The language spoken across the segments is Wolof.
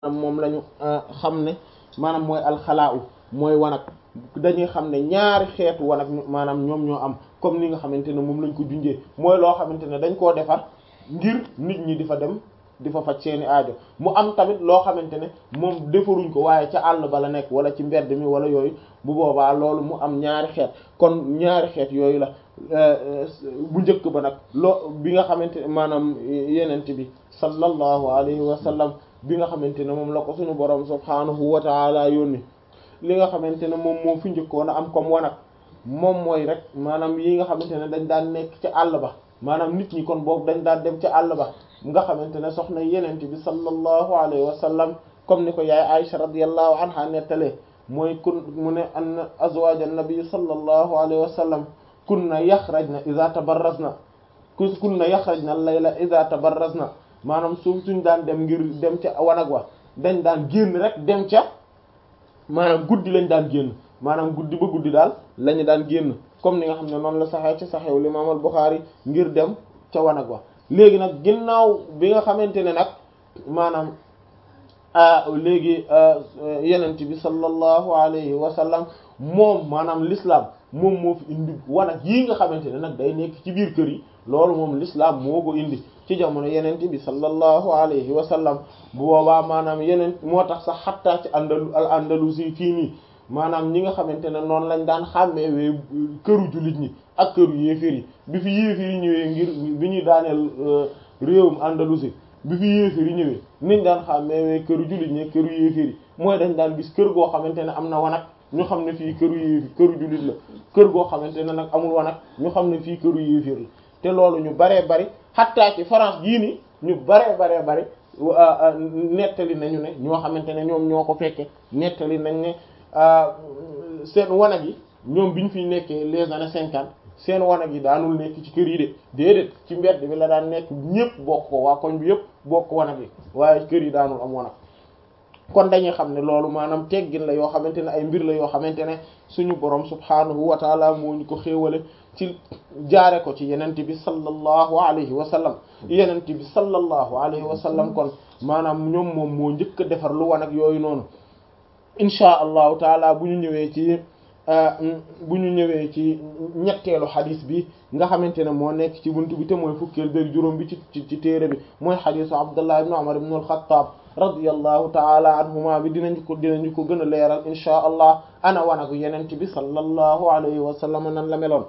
moom la ñu xam ne maanaam mooy alxalaaw mooy wanag dañuy xam ne ñaari xeetu wanag maanaam ñoom ñoo am comme ni nga xamante ne moom lañ ko junjee mooy loo xamante ne dañ koo defar ngir nit ñi di fa dem di fa faj seeni aajo mu am tamit loo xamante ne moom defaruñ ko waaye ca àll ba la nekk wala ci mbedd mi wala yooyu bu boobaa loolu mu am ñaari xeet kon ñaari xeet yooyu la bu njëkk ba nag loo bi nga xamante ne maanaam yenent bi sallallahu alayhi wa sallam bi nga xamante ne moom la ko suñu borom subhaanahu wa taala yónni li nga xamante ne moom moo fi njëkkoon a am comme wanag moom mooy rek maanaam yi nga xamante ne dañ daan nekk ca àll ba maanaam nit ñi kon boobu dañ daan dem ca àll ba nga xamante ne soxna yenent bi sallallahu alayhi wa sallam comme ni ko yaay Aisha radiyallahu anha nettalee mooy kun mu ne anna azwaaj an-nabi sallallahu alayhi wa sallam kunna yaxrajna idha tabarrazna kunna yaxrajna al-layla idha tabarrazna maanaam suuf suñ daan dem ngir dem ca wanag wa dañ daan génn rek dem ca maanaam guddi lañ daan génn maanaam guddi ba guddi daal lañu daan génn comme ni nga xam ne noonu la saxee ci saxew Imaam al-Bukhari ngir dem ca wanag wa léegi nag ginnaaw bi nga xamante ne nag maanaam léegi yenent bi sallallahu alayhi wa sallam moom maanaam l'islam moom moo fi indi wanag yii nga xamante ne nag day nekk ci biir kër yi loolu moom l'islam moo ko indi ci jamono yenent bi sallallahu alayhi wa sallam bu boobaa maanaam yeneen moo tax sax xattaa ci andalu al andalusi fii nii maanaam ñi nga xamante ne noonu lañ daan xàmmeewee këru jullit ñi ak këru yéeféer yi bi fi yéeféer yi ñëwee ngir bi ñuy daaneel réewum andalusi bi fi yéeféer yi ñëwee niñ daan xàmmeewee këru jullit ñi këru yéeféer yi mooy dañ daan gis kër goo xamante ne am na wanag ñu xam ne fii këru yéeféer këru jullit la kër goo xamante ne nag amul wanag ñu xam ne fii këru yéeféer la te loolu ñu baree bari xattaa ci France gii nii ñu baree baree bari nettali nañu ne ñoo xamante ne ñoom ñoo ko fekke nettali nañ ne seen wanag yi ñoom bi ñu fiy nekkee les années cinquante seen wanag yi daanul nekk ci kër yi de déedéet ci mbedd bi la daan nekk ñëpp bokk ko waa koñ bi yëpp bokk wanag yi waaye kër yi daanul am wanag kon dañuy xam ne loolu maanaam teggin la yoo xamante ne ay mbir la yoo xamante ne suñu borom subhaanahu wa taala moo ñu ko xéewale ci jaare ko ci yenente bi sallallahu alayhi wa sallam yenente bi sallallahu alayhi wa sallam kon maanaam ñoom moom moo njëkk a defar lu wanag yooyu noonu inchaa allahu taala bu ñu ñëwee ci bu ñu ñëwee ci ñetteelu xadis bi nga xamante ne moo nekk ci buntu bi te mooy fukkeel beeg juróom bi ci ci ci téere bi mooy xadisu abdullah ibn umar ibn al-khattab radiyallahu taala anhuma bi dinañu ko dinañu ko gën a leeral inchaa allah ana wanagu yenent bi sallallahu alayhi wa sallam nan la meloon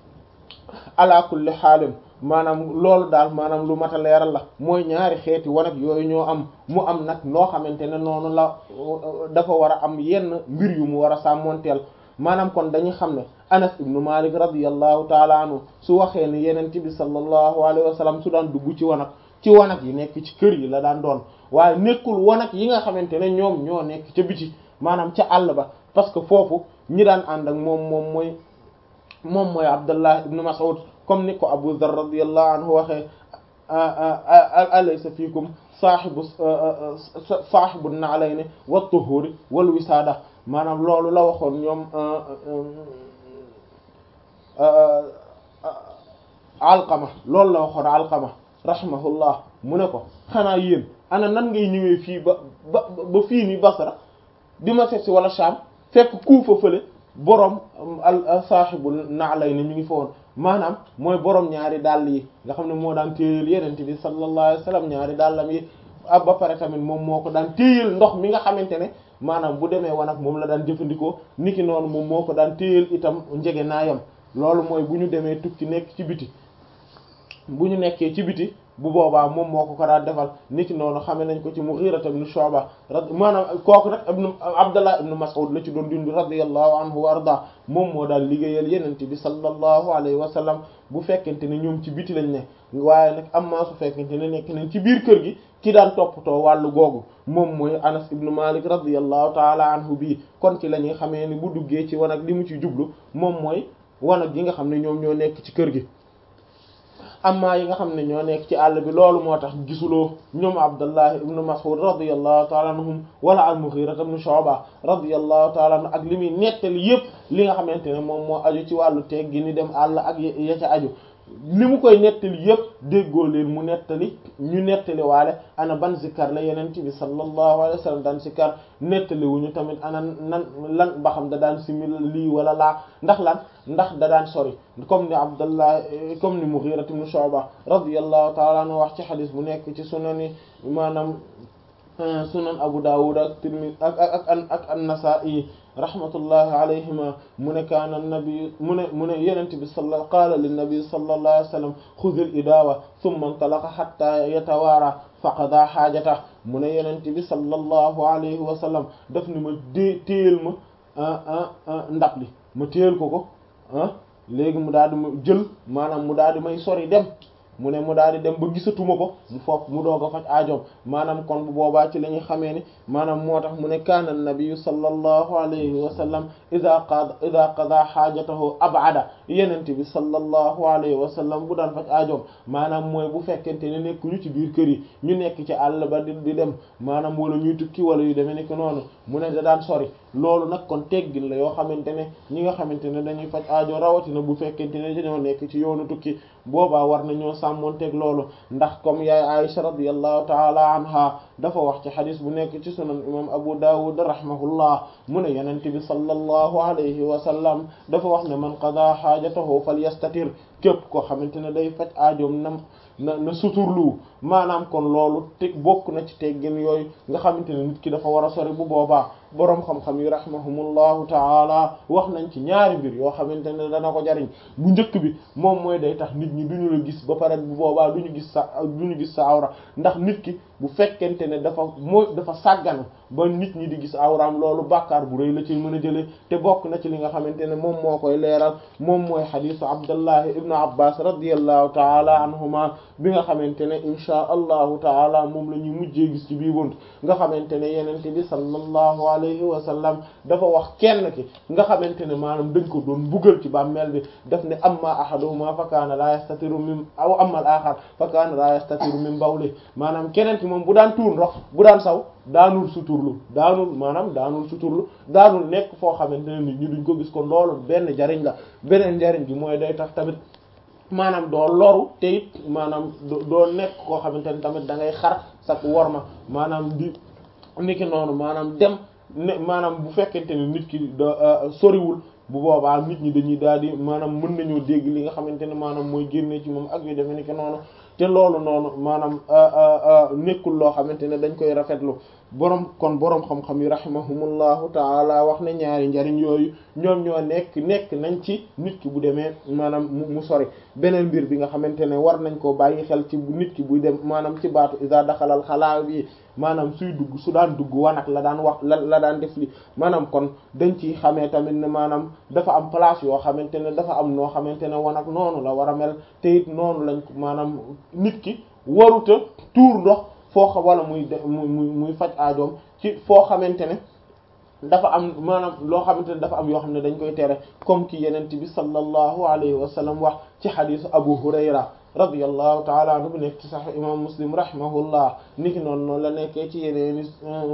ala kulli xaalin maanaam loolu daal maanaam lu mat a leeral la mooy ñaari xeeti wanag yooyu ñoo am mu am nag noo xamante ne noonu la dafa war a am yenn mbir yu mu war a sàmmonteel maanaam kon dañuy xam ne anas ibnu malik radiyallahu taala anhu su waxee ne yenent bi sallallahu alayhi wa sallam su daan dugg ci wanag ci wanag yi nekk ci kër yi la daan doon waaye nekkul wanag yi nga xamante ne ñoom ñoo nekk ca biti maanaam ca àll ba parce que foofu ñi daan ànd ak moom moom mooy moom mooy abdullah ibnu mas'ud comme ni ko abu dhar radiyallahu anhu waxee alaysa fiikum saahibu saahibu na'layni wa tuhuri wal wisaada maanaam loolu la waxoon ñoom alqama loolu la waxoon alqama rahimahullah mu ne ko xanaa yéen ana nan ngay ñëwee fii ba ba ba fii ni basra di ma seet si wala Sham fekk kuufa fële borom al saahibu na'layni mi ngi fa woon maanaam mooy borom ñaari dàll yi nga xam ne moo daan téyel yenente bi sallallahu alayhi wasallam ñaari dàllam yi ab ba pare tamit moom moo ko daan téyel ndox mi nga xamante ne maanaam bu demee wanag moom la daan jëfandikoo niki noonu moom moo ko daan téyel itam njege naayam loolu mooy bu ñu demee tukki nekk ci biti bu ñu nekkee ci biti bu boobaa moom moo ko ko daan defal niki noonu xame nañ ko ci Mughira ibn Shu'ba maanaam kooku nag ibn Abdullah ibn Mas'ud la ci doon dund radiyallahu anhu wa arda moom moo daal liggéeyal yenente bi sallallahu alayhi wa sallam bu fekkente ne ñoom ci biti lañ ne waaye nag am maa su fekkente ne nekk nañ ci biir kër gi ki daan toppatoo wàllu googu moom mooy Anas ibn Malik radiyallahu taala anhu bii kon ci la ñuy xamee ni bu duggee ci wanag li mu ci jublu moom mooy wanag yi nga xam ne ñoom ñoo nekk ci kër gi amma yi nga xam ne ñoo nekk ci àll bi loolu moo tax gisuloo ñoom Abdullah ibn Mas'ud radiyallahu ta'ala anhum wala al-Mughira ibn Shu'ba radiyallahu ta'ala anhu ak li muy nettali yépp li nga xamante ne moom moo aju ci wàllu teeg gi ni dem àll ak ya ca aju li mu koy nettali yépp déggoo leen mu nettali ñu nettali waale ana ban zikkar la yenent bi sallallahu alayhi wa sallam daan zikkar nettali wuñu tamit ana nan lan ba xam da daan simil lii wala laa ndax lan ndax da daan sori comme ni Abdallah comme ni Mughira ibn Shu'ba radiyallahu ta'ala anhu wax ci xadis bu nekk ci sunani maanaam sunan Abu Dawud ak Tirmidhi ak ak ak ak an-Nasa'i rahmatullahi alayhima mu ne kaana nabi mu ne mu ne yenent bi sala qaala linnabi sallallahu alayhi wa sallam xudil idawa thumma intalaqa hatta yatawaara faqada xaajata mu ne yenent bi sallallahu alayhi wa sallam daf ni ma dé téyel ma ndab li ma téyel ko ko ah léegi mu daal di ma jël maanaam mu daal di may sori dem mu ne mu daal di dem ba gisatuma ko mu foofu mu doog a faj aajoom maanaam kon bu boobaa ci la ñuy xamee ni maanaam moo tax mu ne kaana nabiyu sallallahu alayhi wa sallam ida qada ida qada xaajatahu abada yenente bi sallallahu alayhi wa sallam bu daan faj aajoom maanaam mooy bu fekkente ne nekkuñu ci biir kër yi ñu nekk ci àll ba di di dem maanaam wala ñuy tukki wala yu demee nekk noonu mu ne da daan sori loolu nag kon teggin la yoo xamante ne ñi nga xamante ne dañuy faj aajo rawatina bu fekkente ne dañoo nekk ci yoonu tukki boobaa war nañoo sàmmonteeg loolu ndax comme yaay Aisha radiyallahu taala anha dafa wax ci xadis bu nekk ci sunan imam Abu Dawud rahimahullah mu ne yenente bi sallallahu alayhi wa sallam dafa wax ne man qada xaajatahu falyastatir képp koo xamante ne day faj aajoom nam na na suturlu maanaam kon loolu te bokk na ci teggin yooyu nga xamante ne nit ki dafa war a sori bu boobaa boroom xam-xam yi rahimahumullahu taala wax nañ ci ñaari mbir yoo xamante ne dana ko jariñ bu njëkk bi moom mooy day tax nit ñi duñu la gis ba pare bu boobaa duñu gis sa duñu gis sa awra ndax nit ki bu fekkente ne dafa moo dafa sàgganu ba nit ñi di gis awraam loolu bàkkaar bu rëy la ci mën a jëlee te bokk na ci li nga xamante ne moom moo koy leeral moom mooy xadisu abdullahi ibnu abbas radiallahu taala anhuma bi nga xamante ne inchaa allahu taala moom la ñuy mujjee gis ci bii bunt nga xamante ne yenente bi sallallahu alayhi wa sallam dafa wax kenn ki nga xamante ne maanaam dañ ko doon buggal ci bàmmeel bi daf ne amma ahaduhuma fa kaana la yastatiru min aw amma al axar fa kaana la yastatiru min bawli maanaam keneen ki moom bu daan tuur ndox bu daan saw daanul suturlu daanul maanaam daanul suturlu daanul nekk foo xamante ne nit ñi duñ ko gis ko loolu benn jariñ la beneen jariñ gi mooy day tax tamit maanaam doo loru te it maanaam doo nekk koo xamante ne tamit da ngay xar sak worma maanaam di niki noonu maanaam dem ne maanaam bu fekkente ne nit ki da soriwul bu boobaa nit ñi dañuy daal di maanaam mën nañoo dégg li nga xamante ne maanaam mooy génnee ci moom ak yu demee niki noonu te loolu noonu maanaam nekkul loo xamante ne dañ koy rafetlu borom kon borom xam-xam yi rahimahumullahu taala wax ne ñaari njariñ yooyu ñoom ñoo nekk nekk nañ ci nit ki bu demee maanaam mu sori beneen mbir bi nga xamante ne war nañ koo bàyyi xel ci nit ki buy dem maanaam ci baatu isa daxalal xalaa bi maanaam suy dugg su daan dugg wanag la daan wax la la daan def li maanaam kon dañ ci xamee tamit ne maanaam dafa am place yoo xamante ne dafa am noo xamante ne wanag noonu la war a mel te it noonu lañ maanaam nit ki waruta tuur ndox foo xam wala muy muy muy faj aajoom ci foo xamante ne dafa am maanaam loo xamante ne dafa am yoo xam ne dañ koy tere comme ki yenent bi sallallahu alayhi wa sallam wax ci xadisu Abu Hurayra radiyallahu taala anhu bu nekk ci Sahih imam Muslim rahimahullah niki noonu noonu la nekkee ci yeneeni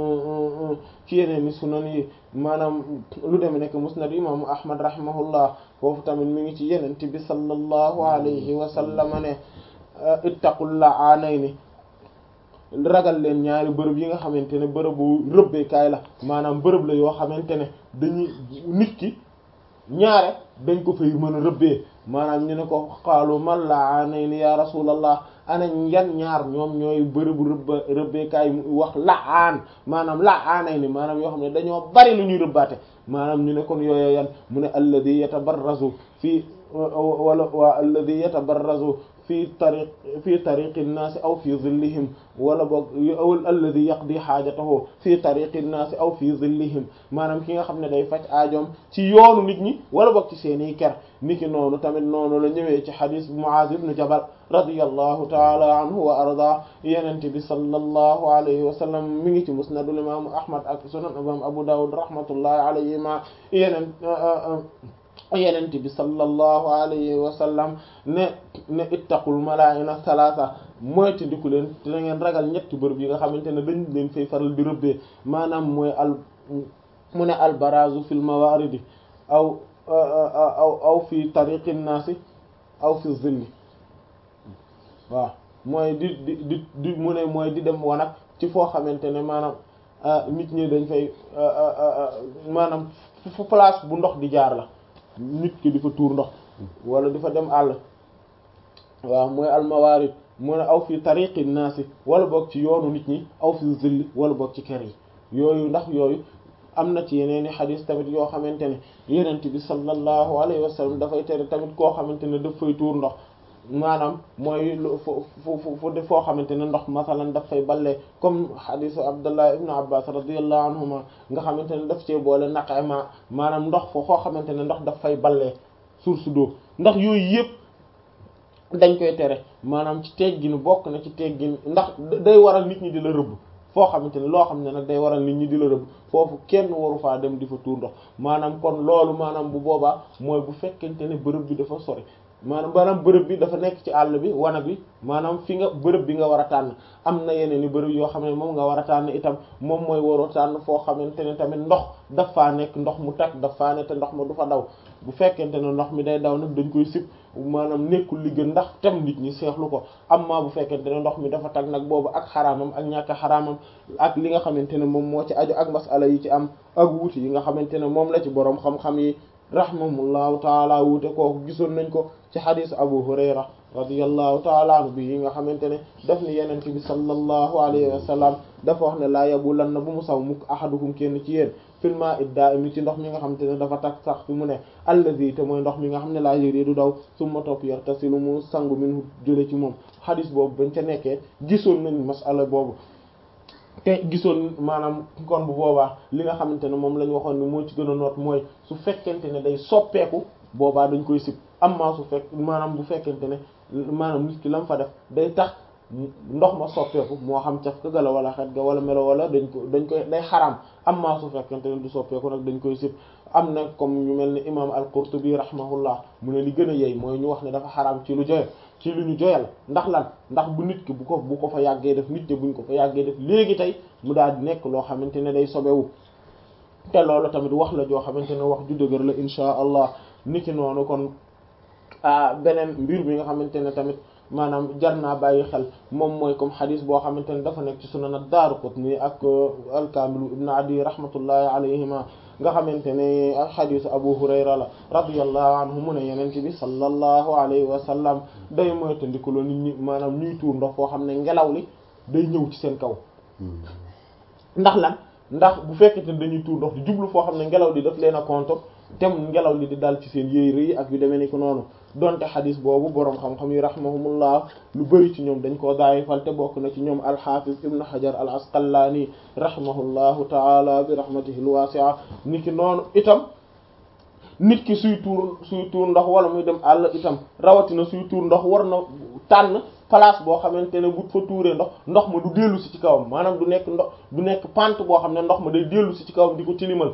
ci yeneeni sunan yi maanaam lu dem nekk musnad imaamu Ahmad rahimahullah foofu tamit mi ngi ci yenent bi sallallahu alayhi wa sallam ne ittaqul la'anayni ragal leen ñaari bërëb yi nga xamante ne bërëbu rëbbeekaay la maanaam bërëb la yoo xamante ne dañuy nit ki ñaare dañ ko fay mën a rëbbee maanaam ñu ne ko xaalu man la'anayni ya rasulallah ana yan ñaar ñoom ñooy bërëbu rëbba rëbbeekaay mu wax la'aan maanaam la'anayni maanaam yoo xam ne dañoo bari lu ñuy rëbbaate maanaam ñu ne kon yooyu yan mu ne alladhi yatabarrazu fii wala waa alladhi yatabarrazu fi tariq fi tariqi nnaasi aw fi zillihim wala boog alladi yaqdi xaajatahu fi tariqi nnaasi aw fi zillihim maanaam ki nga xam ne day faj aajoom ci yoonu nit ñi wala boog ci seeni ker niki noonu tamit noonu la ñëwee ci xadis Muaaz ibn Jabal radiyallahu taala anhu wa arda yenente bi sallallahu alayhi wa sallam mi ngi ci musnadul imam Ahmad ak sunan imam Abu Dawud rahmatullahi alayhima yeneen yenente bi sallallahu alayhi wa sallam ne ne ittaqul malaa'ina salaasa moytu ndiku leen da ngeen ragal ñetti bërëb yi nga xamante ne dañ leen fay faral di rëbbee maanaam mooy al mu ne al barazu fil mawaridi aw aw aw fi tariqin naasi aw fi zilli waaw mooy di di di di mu ne mooy di dem wanag ci foo xamante ne maanaam nit ñi dañ fay maanaam fu place bu ndox di jaar la nit ki di fa tuur ndox wala di fa dem àll waaw mooy almawaarid mu ne aw fi tariqi naasi wala boog ci yoonu nit ñi aw fi zilli wala boog ci kër yi yooyu ndax yooyu am na ci yeneen i xadis tamit yoo xamante ne yenent bi sallallahu alayhi wa sallam dafay tere tamit koo xamante ne daf fay tuur ndox maanaam mooy lu fu fu fu foo xamante ne ndox masalan daf fay ballee comme xadisu abdullah ibnu abbas radiyallahu anhuma nga xamante ne daf cee boole naqe ma maanaam ndox foo xoo xamante ne ndox daf fay ballee source d'eau ndax yooyu yëpp dañ koy tere maanaam ci tegginu bokk na ci teggin ndax day waral nit ñi di la rëbb foo xamante ne loo xam ne nag day waral nit ñi di la rëbb foofu kenn waru faa dem di fa tuur ndox maanaam kon loolu maanaam bu boobaa mooy bu fekkente ne bërëb bi dafa sori maanaam maanaam bërëb bi dafa nekk ci àll bi wana bi maanaam fi nga bërëb bi nga war a tànn am na yeneen i bërëb yoo xam ne moom nga war a tànn itam moom mooy waroo tànn foo xamante ne tamit ndox daf faa nekk ndox mu tag daf faa ne te ndox ma du fa daw bu fekkente ne ndox mi day daw nag dañ koy sib maanaam nekkul li gën ndax tem nit ñi seexlu ko amma bu fekkente ne ndox mi dafa tag nag boobu ak xaraamam ak ñàkk xaraamam ak li nga xamante ne moom moo ci aju ak masala yi ci am ak wuute yi nga xamante ne moom la ci boroom xam-xam yi rahimahullahu taala wuute kooku gisoon nañ ko ci xadis abu hurayra radiyallahu taala anhu bi yi nga xamante ne daf ni yenente bi sallallahu alayhi wa sallam dafa wax ne laa yabulan na bu mu saw mukk ahadukum kenn ci yéen fil ma'i da'im ci ndox mi nga xamante ne dafa tak sax fi mu ne allazi te mooy ndox mi nga xam ne laa yëri du daw summa topp yartasilu mu sangu min jële ci moom xadis boobu bañ ca nekkee gisoon nañ masala boobu te gisoon maanaam kon bu boobaa li nga xamante ne moom la ñu waxoon ni moo ci gën a noot mooy su fekkente ne day soppeeku boobaa dañ koy sib amma su fekk maanaam bu fekkente ne maanaam nit ki lam fa def day tax ndox ma soppeeku moo xam caf ka gala wala xet ga wala melo wala dañ ko dañ koy day xaraam amma su fekkente ne du soppeeku nag dañ koy sib am na comme ñu mel ni imam al-Qurtubi rahimahullah mu ne li gën a yey mooy ñu wax ne dafa xaraam ci lu joye ci lu ñu joyal ndax lan ndax bu nit ki bu ko bu ko fa yàggee def nit te buñ ko fa yàggee def léegi tey mu daal di nekk loo xamante ne day sobewu te loolu tamit wax la joo xamante ne wax ju dëgër la insha allah niki noonu kon ah beneen mbir bi nga xamante ne tamit maanaam jar naa bàyyi xel moom mooy comme xadis boo xamante ne dafa nekk ci sunan ad-Daaraqutni ak al-Kaamil ibn Adi rahmatullahi alayhima nga xamante ne ak xadisu Abu Hurayra la radiyallahu anhu mu ne yeneen bi sallallahu alayhi wa sallam day moytandikuloo nit ñi maanaam ñuy tuur ndox foo xam ne ngelaw li day ñëw ci seen kaw ndax lan ndax bu fekkete ne dañuy tuur ndox di jublu foo xam ne ngelaw li daf leen a konto tem ngelaw li di dal ci seen yéere yi ak yu demee ni ko noonu donte xadis boobu boroom xam-xam yi rahimahumullah lu bari ci ñoom dañ koo daayifal te bokk na ci ñoom alxafiz ibn hajar al asqalaani rahimahullahu taala bi rahmatihi alwasi'a niki noonu itam nit ki suy tuur suy tuur ndox wala muy dem àll itam rawatina suy tuur ndox war na tànn place boo xamante ne bu fa tuuree ndox ndox ma du dellu si ci kawam maanaam du nekk ndox du nekk pente boo xam ne ndox ma day dellu si ci kawam di ko tilimal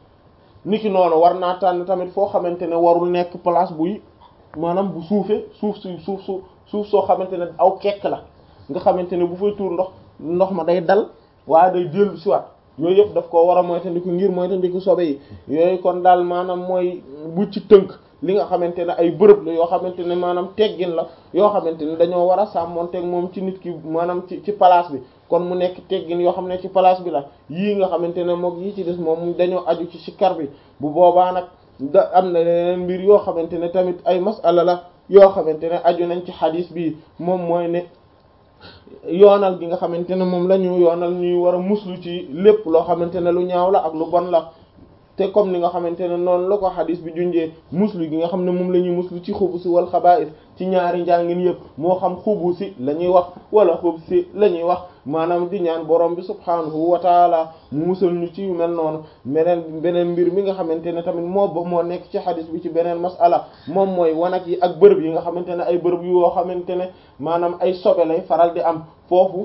niki noonu war naa tànn tamit foo xamante ne warul nekk place buy maanaam bu suufee suuf su suuf su suuf soo xamante ne aw kekk la nga xamante ne bu fay tuur ndox ndox ma day dal waaye day dellu si waat yooyu yëpp daf koo war a moytandiku ngir moytandiku sobe yi yooyu kon daal maanaam mooy bu ci tënk li nga xamante ne ay bërëb la yoo xamante ne maanaam teggin la yoo xamante ne dañoo war a sàmmonteeg moom ci nit ki maanaam ci ci place bi kon mu nekk teggin yoo xam ne ci place bi la yii nga xamante ne moom yii ci des moom dañoo aju ci sikkar bi bu boobaa nag da am na leneen mbir yoo xamante ne tamit ay masala la yoo xamante ne aju nañ ci xadis bi moom mooy ne yoonal gi nga xamante ne moom la ñu yoonal ñuy war a muslu ci lépp loo xamante ne lu ñaaw la ak lu bon la te comme ni nga xamante ne noonu la ko xadis bi junjee muslu gi nga xam ne moom la ñuy muslu ci xubusi wal xabaa'is ci ñaari njàngin yëpp moo xam xubusi la ñuy wax wala xubsi la ñuy wax maanaam di ñaan borom bi subhaanahu wa taala mu musal ñu ci yu mel noonu beneen beneen mbir mi nga xamante ne tamit moo moo nekk ci xadis bi ci beneen masala moom mooy wanag yi ak bërëb yi nga xamante ne ay bërëb yu yoo xamante ne maanaam ay sobe lay faral di am foofu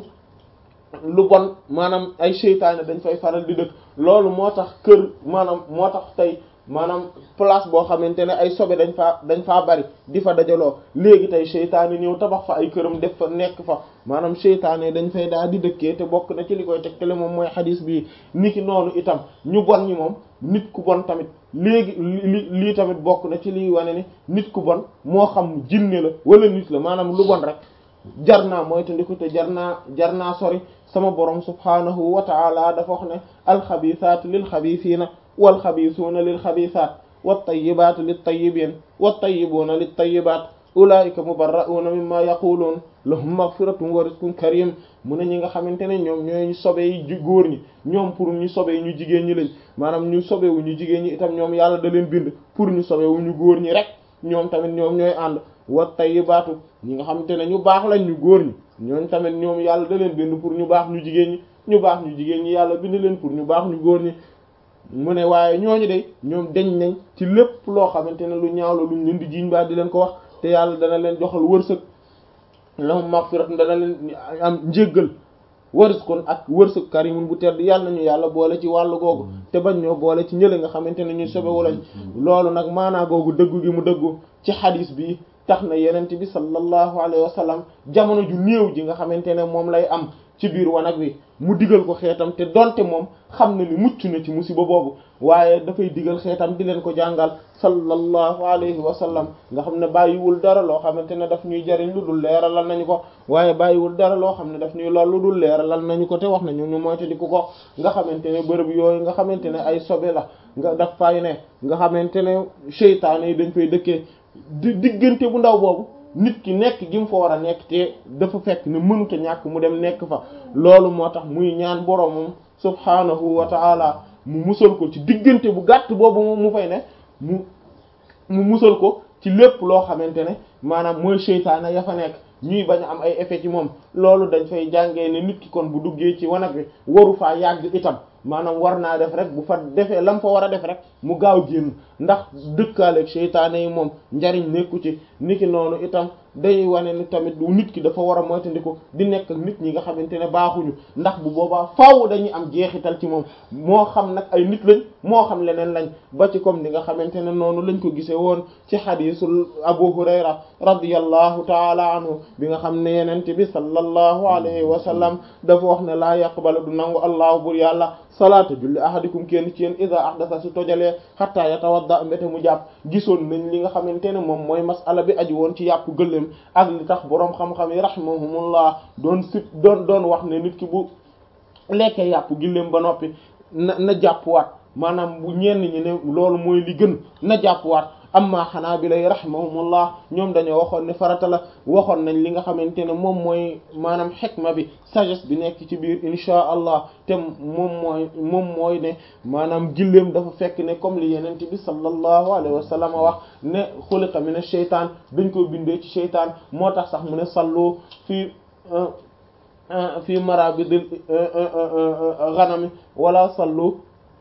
lu bon maanaam ay seytaane dañ fay faral di dëkk loolu moo tax kër maanaam moo tax tey maanaam place boo xamante ne ay sobe dañ faa dañ faa bari di fa dajaloo léegi tey seytaane ñëw tabax fa ay këram def fa nekk fa maanaam seytaane dañ fay daal di dëkkee te bokk na ci li koy tegtale moom mooy xadis bii niki noonu itam ñu bon ñi moom nit ku bon tamit léegi li lii tamit bokk na ci liy wane ni nit ku bon moo xam jinne la wala nit la maanaam lu bon rek jar naa moytandiku te jar naa jar naa sori sama borom subhaanahu wa ta'ala dafa wax ne alxabisaatu lil xabisiina wal xabisuuna lil xabisaat wat tayyibaatu lit tayyibiin wat tayyibuuna lit tayyibaat ulaa'ika mubarra'uuna mimma yaquluun lahum maghfiratun wa rizqun karim mu ne ñi nga xamante ne ñoom ñooy ñu sobe yi góor ñi ñoom pour ñu sobe ñu jigéen ñi lañ maanaam ñu sobewu ñu jigéen ñi itam ñoom yàlla da leen bind pour ñu sobewu ñu góor ñi rek ñoom tamit ñoom ñooy ànd wa tayyibaatu ñi nga xamante ne ñu baax lañ ñu góor ñi ñooñ tamit ñoom yàlla da leen bind pour ñu baax ñu jigéen ñi ñu baax ñu jigéen ñi yàlla bind leen pour ñu baax ñu góor ñi mu ne waaye ñooñu de ñoom deñ nañ ci lépp loo xamante ne lu ñaaw la luñ leen di jiiñ baa di leen ko wax te yàlla dana leen joxal wërsëg lahum maghfiratun dana leen am njéggal warizqun ak wërsëg karimun bu tedd yàlla nañu yàlla boole ci wàllu googu te bañ ñoo boole ci ñële nga xamante ne ñuy sobewu lañ loolu nag maanaa googu dëggu gi mu dëggu ci xadis bi tax na yenent bi sallallahu alayhi wa sallam jamono ju néew ji nga xamante ne moom lay am ci biir wanag wi mu digal ko xeetam te donte moom xam na ni mucc na ci musiba boobu waaye dafay digal xeetam di leen ko jàngal sallallahu alayhi wa sallam nga xam ne bàyyiwul dara loo xamante ne daf ñuy jariñ lu dul leeralal nañu ko waaye bàyyiwul dara loo xam ne daf ñuy lool lu dul leeralal nañu ko te wax nañu ñu moytandiku ko nga xamante ne bërëb yooyu nga xamante ne ay sobe la nga daf fay ne nga xamante ne seytaane yi dañ fay dëkkee di diggante bu ndaw boobu nit ki nekk gi mu fa war a nekk te dafa fekk ne mënuta ñàkk mu dem nekk fa loolu moo tax muy ñaan boromam subhaanahu wa ta'ala mu musal ko ci diggante bu gàtt boobu moom mu fay ne mu mu musal ko ci lépp loo xamante ne maanaam mooy seytaane ya fa nekk ñuy bañ a am ay effet ci moom loolu dañ fay jàngee ne nit ki kon bu duggee ci wanag wi waru faa yàgg itam maanaam war naa def rek bu fa defee lam fa war a def rek mu gaaw génn ndax dëkkaaleeg seytaane yi moom njariñ nekku ci niki noonu itam day wane ni tamit nit ki dafa war a moytandiku di nekk ak nit ñi nga xamante ne baaxuñu ndax bu boobaa faaw dañuy am jeexital ci moom moo xam nag ay nit lañ moo xam leneen lañ ba ci comme ni nga xamante ne noonu lañ ko gisee woon ci xadiisul Abu Hurayra radiyallahu taala anhu bi nga xam ne yenente bi sallallahu alayhi wa sallam dafa wax ne laa yaqbalu du nangu allahu bur yàlla salaata julli ahadikum kenn ci yéen ida ahdasa su tojalee hatta yatawadda mbéte mu jàpp gisoon nañ li nga xamante ne moom mooy masala bi aju woon ci yàpp gëléem ak li tax boroom xam-xam yi rahimahumullah doon sit doon doon wax ne nit ki bu lekkee yàpp gëléem ba noppi na na jàppwaat maanaam bu ñenn ñi ne loolu mooy li gën na jàppwaat amma xanaa bi lay rahimahumullah ñoom dañoo waxoon ne farata la waxoon nañ li nga xamante ne moom mooy maanaam xikma bi sagesse bi nekk ci biir insha allah te moom mooy moom mooy ne maanaam gilleem dafa fekk ne comme li yenent bi sallallahu alayhi wa sallam wax ne xuliqa min ash-shaytaan dañ koy bindee ci shaytaan moo tax sax mu ne sallu fii fii marabidil ghanami wala sallu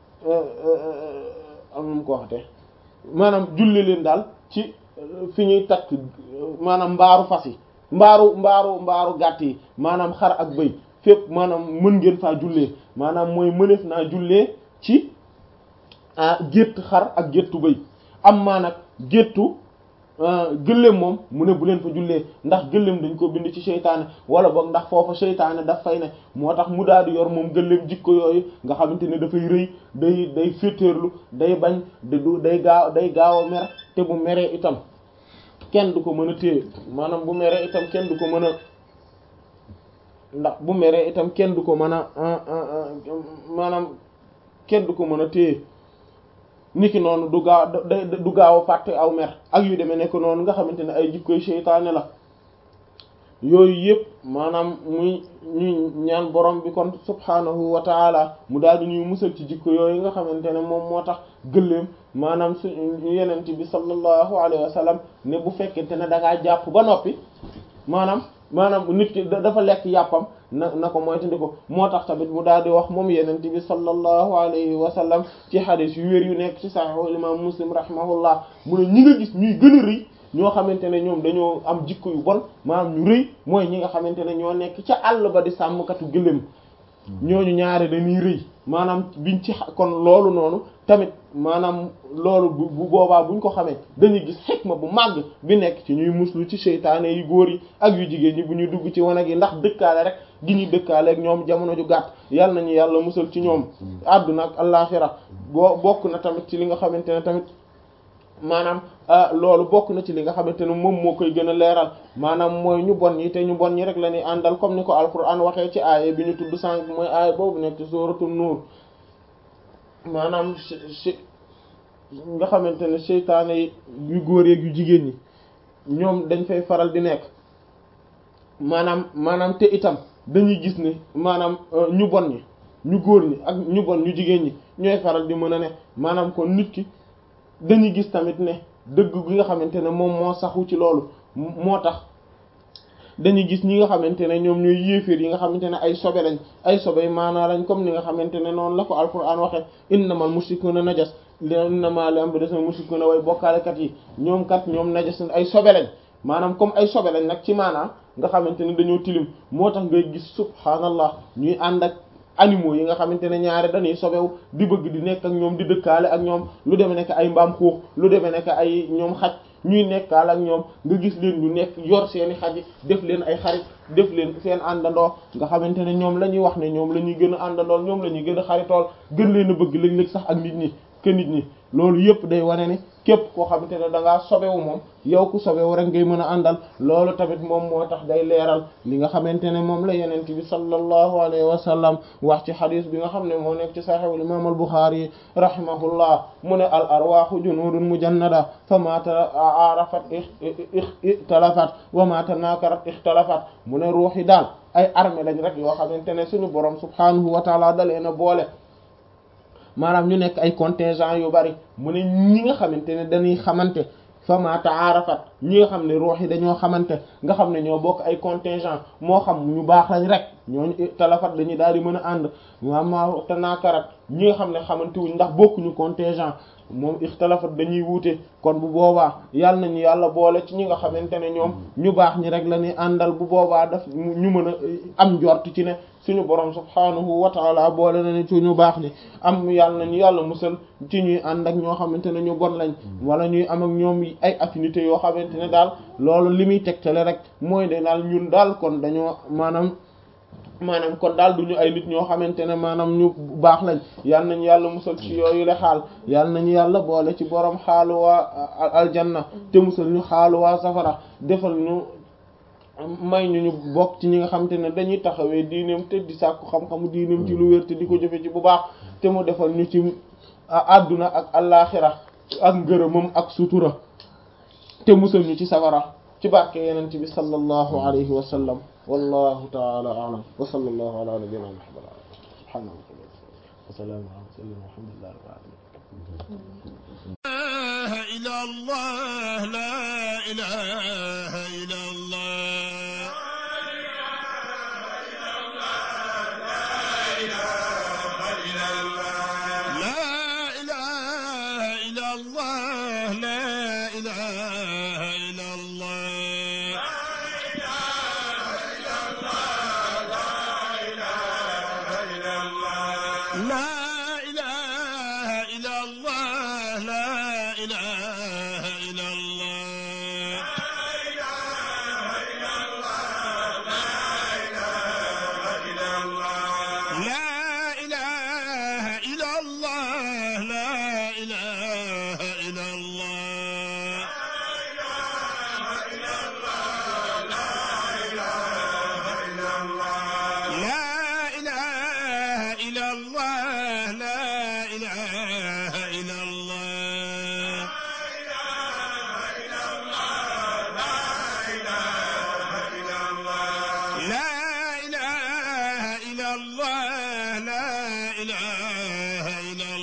am nu mu ko waxte maanaam julli leen daal ci fi ñuy takk maanaam mbaaru fas yi mbaaru mbaaru mbaaru gàtt yi maanaam xar ak bëy fépp maanaam mën ngeen faa jullee maanaam mooy mëneef naa jullee ci ah gétt xar ak géttu bëy am maa nag géttu gëléem moom mu ne bu leen fa jullee ndax gëléem dañ ko bind ci seytaane wala boog ndax foofa seytaane daf fay ne moo tax mu daal di yor moom gëléem jikko yooyu nga xamante ne dafay rëy day day féeteerlu day bañ de du day gaaw day gaaw a mer te bu meree itam kenn du ko mën a téye maanaam bu meree itam kenn du ko mën a ndax bu meree itam kenn du ko mën a maanaam kenn du ko mën a téye niki noonu du gaaw du gaaw a fàtte aw mer ak yu demee nekk noonu nga xamante ne ay jikkoy seytaane la yooyu yëpp maanaam muy ñuy ñaan borom bi kon subhaanahu wa taala mu daal di ñuy musal ci jikko yooyu nga xamante ne moom moo tax gëléem maanaam su yenent bi sallallahu alayhi wa sallam ne bu fekkente ne da ngaa jàpp ba noppi maanaam maanaam nit ki dafa lekk yàppam na na ko moytandi ko moo tax tamit mu daal di wax moom yenent bi sallallahu alayhi wa sallam ci hadith yu wér yu nekk ci sahih imam muslim rahimahullah mu ne ñi nga gis ñuy gën a rëy ñoo xamante ne ñoom dañoo am jikko yu bon maanaam ñu rëy mooy ñi nga xamante ne ñoo nekk ca àll ba di sàmmkatu gëléem ñooñu ñaare dañuy rëy maanaam biñ ci kon loolu noonu tamit maanaam loolu bu bu boobaa buñ ko xamee dañuy gis xikma bu màgg bi nekk ci ñuy muslu ci seytaane yu góor yi ak yu jigéen ñi bu ñuy dugg ci wanag yi ndax dëkkaale rek gi ñuy dëkkaale ak ñoom jamono ju gàtt yàlla nañu yàlla musal ci ñoom àdduna ak allaaxira boo bokk na tamit ci li nga xamante ne tamit maanaam loolu bokk na ci li nga xamante ne moom moo koy gën a leeral maanaam mooy ñu bon ñi te ñu bon ñi rek la ñuy àndal comme ni ko alquran waxee ci aaya bi ñu tudd sànq mooy aaya boobu nekk ci suratul nuur maanaam nga xamante ne seytaane yi yu góor yeeg yu jigéen ñi ñoom dañ fay faral di nekk maanaam maanaam te itam dañuy gis ne maanaam ñu bon ñi ñu góor ñi ak ñu bon ñu jigéen ñi ñooy faral di mën a ne maanaam kon nit ki dañuy gis tamit ne dëgg gi nga xamante ne moom moo saxu ci loolu moo tax dañuy gis ñi nga xamante ne ñoom ñooy yéeféer yi nga xamante ne ay sobe lañ ay sobe maanaa lañ comme ni nga xamante ne noonu la ko alquran waxe innamal mushrikuuna najas innama li am ba des na mushrikuuna way bokkaalekat yi ñoom kat ñoom najas ay sobe lañ maanaam comme ay sobe lañ nag ci maanaam nga xamante ne dañoo tilim moo tax ngay gis subhaanallah ñuy ànd ak animaux yi nga xamante ne ñaare dañuy sobewu di bëgg di nekk ak ñoom di dëkkaale ak ñoom lu demee nekk ay mbaam xuux lu demee nekk ay ñoom xaj ñuy nekkaale ak ñoom nga gis leen ñu nekk yor seeni xaj def leen ay xarit def leen seen àndandoo nga xamante ne ñoom la ñuy wax ne ñoom la ñuy gën a àndandool ñoom la ñuy gën a xaritool gën leen a bëgg léeg-léeg sax ak nit ñi ke nit ñi loolu yëpp day wane ni képp koo xamante ne da ngaa sobewu moom yow ku sobewu rek ngay mën a àndal loolu tamit moom moo tax day leeral li nga xamante ne moom la yenent bi sallallahu alayhi wa sallam wax ci xadis bi nga xam ne moo nekk ci saxiixul imam al Buxaari rahimahullah mu ne al arwaaxu junudun mujannada fa ma ta'arafat ixtalafat wa ma tanakarat ixtalafat mu ne ruux yi daal ay armée lañ rek yoo xamante ne suñu borom subhanahu wa taala dalee na boole maanaam ñu nekk ay contingent yu bari mu ne ñi nga xamante ne dañuy xamante fa ma ta'arafat ñi nga xam ne ruux yi dañoo xamante nga xam ne ñoo bokk ay contingent moo xam ñu baax lañ rek ñooñu talafat dañuy daal di mën a ànd ma tanakarat ñi nga xam ne xamante wuñ ndax bokkuñu contingent moom ixtalafat dañuy wuute kon bu boobaa yàlla nañu yàlla boole ci ñi nga xamante ne ñoom ñu baax ñi rek la ñuy àndal bu boobaa daf ñu mën a am njort ci ne suñu borom subhaanahu wa taala boole na ne ci ñu baax ni am yàlla nañu yàlla musal ci ñuy ànd ak ñoo xamante ne ñu bon lañ wala ñuy am ak ñoom ay affinité yoo xamante ne daal loolu li muy tegtale rek mooy de daal ñun daal kon dañoo maanaam maanaam kon daal duñu ay nit ñoo xamante ne maanaam ñu baax lañ yal nañu yàlla musal ci yooyu le xaal yal nañu yàlla boole ci borom xaalu waa aljanna te musal ñu xaalu waa safara defal ñu may ñu ñu bokk ci ñi nga xamante ne dañuy taxawee diineem te di sàkku xam-xamu diineem ci lu wér te di ko jëfe ci bu baax te mu defal ñu ci àdduna ak allaaxira ak ngërëmam ak sutura te musal ñu ci safara ci barke yeneen bi sallallahu alayhi wa sallam wallahu ta'ala a'lam wa sallallahu ala nabiyyina muhammad subhanahu wa salamu ala sayyidina alhamdulillahi rabbil alamin ila allah la ilaha illa allah لا إله إلا الله لا إله إلا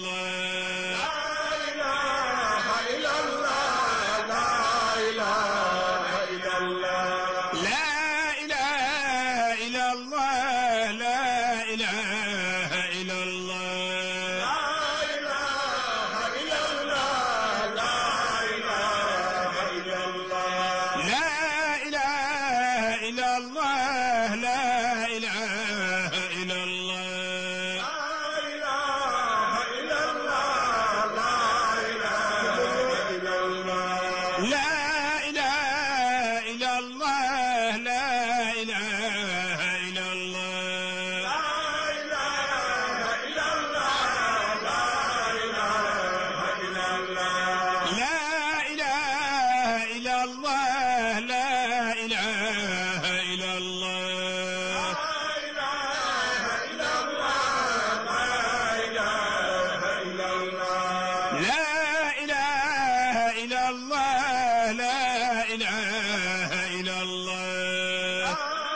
لا إله إلا الله لا إله إلا الله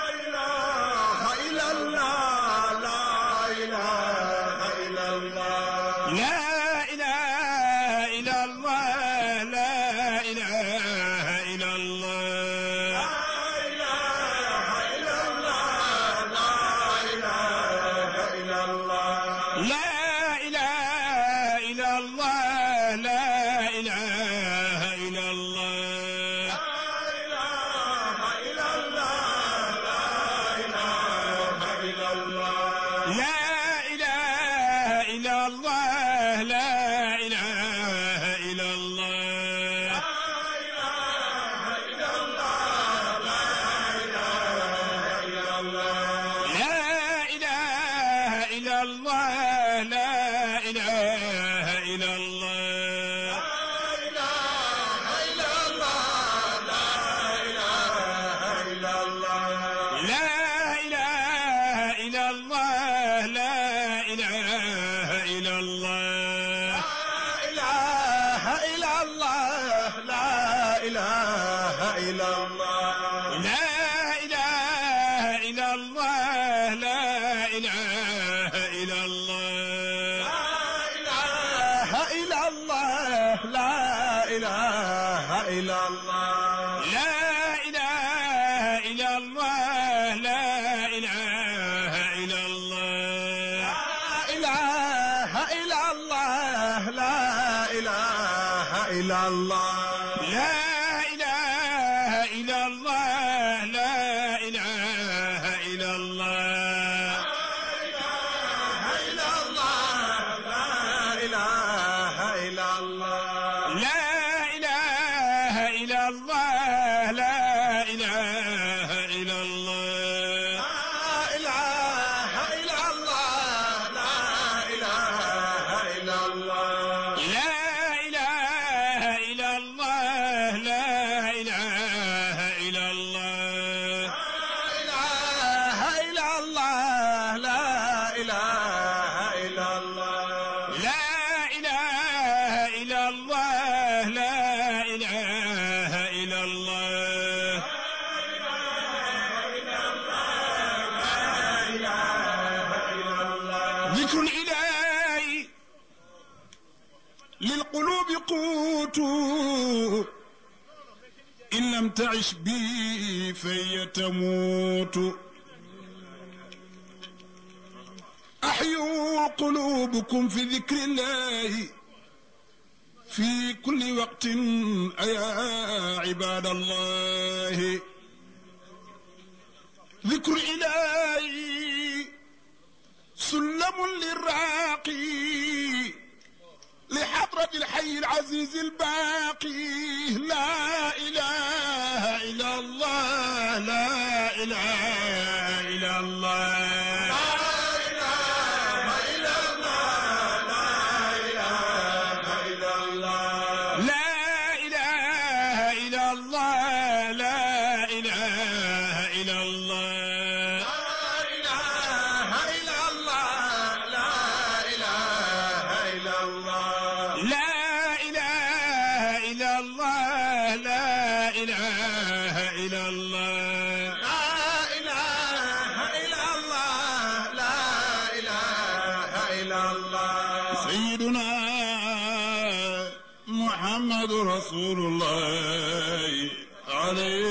إلا الله لا إله إلا الله لا إله إلا الله لا إله إلا الله لا إله إلا الله لا إله إلا الله لا إله إلا الله لا إله إلا الله لا إله إلا الله لا إله إلا الله لا إله إلا الله لا إله إلا الله إله إلا الله لا إله إلا الله لا إله إلا الله لا إله إلا الله إله إلا الله لا إله إلا الله لا إله إلا الله لا إله إلا الله إله إلا الله لا إله إلا الله لا إله إلا الله لا إله إلا الله إلا الله لا إله إلا الله لا إله إلا الله لا إله إلا الله لا إله إلا الله لا إله إلا الله لا إله إلا الله لا إله إلا الله إله إلا الله لا إله إلا الله لا إله إلا الله لا إله إلا الله ذكر الإله للقلوب قوت إن لم تعش بي فهي تموت أحيوا قلوبكم في ذكر الله في كل وقت أيا عباد الله ذكر إلهي سلم للراقي لحضرة الحي العزيز الباقي لا إله إلا الله لا إله إلا الله لا إله إلا الله لا إله إلا الله لا إله إلا الله لا إله إلا الله سيدنا محمد رسول الله عليه